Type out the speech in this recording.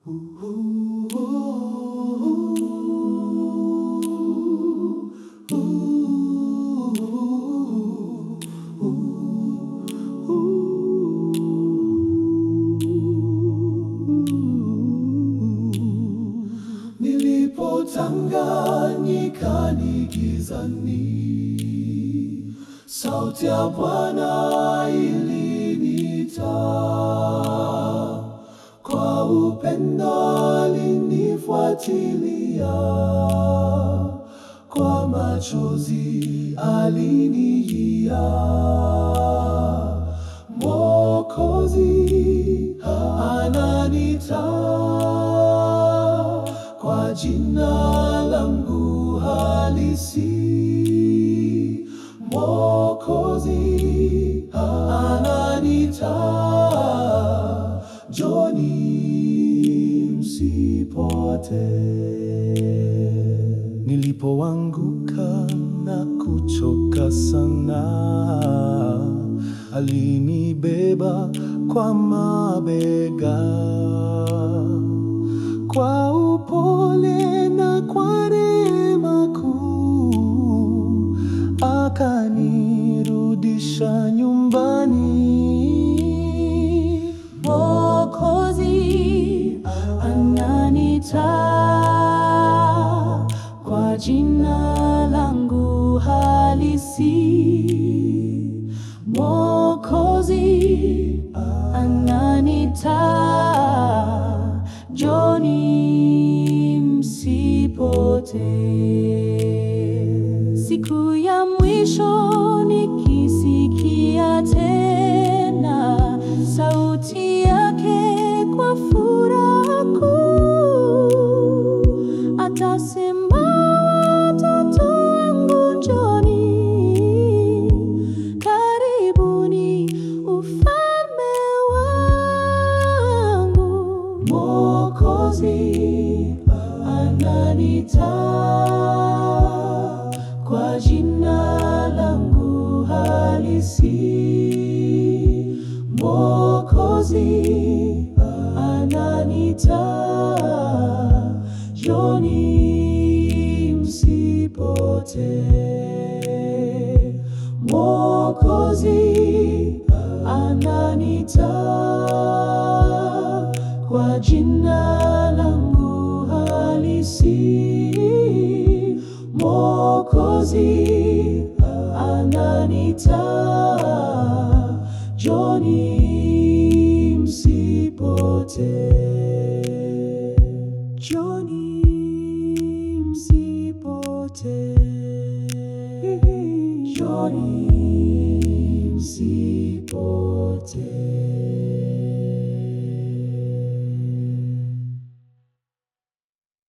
Nilipotanganyika ni gizani, sauti ya Bwana iliniita, kwa upendo alinifuatilia, kwa machozi alinijia. Mwokozi ananiita kwa jina langu halisi. Mwokozi ananiita, njoni msipotee. Nilipoanguka na kuchoka sana, alinibeba kwa mabega, kwa upole na kwa neema kuu, akanirudisha nyumbani. Mwokozi ananiita kwa jina langu halisi. Mwokozi ananiita, njoni msipotee. Siku ya mwisho nikisikia tena sauti yake kwa furaha kuu, atasema watoto wangu njoni, karibuni ufalme wangu. Mwokozi ananiita kwa jina langu halisi. Mwokozi ananiita, njoni msipotee. Mwokozi ananiita kwa jina langu halisi. Mwokozi ananiita, njoni msipotee. Njoni msipotee. Njoni msipotee.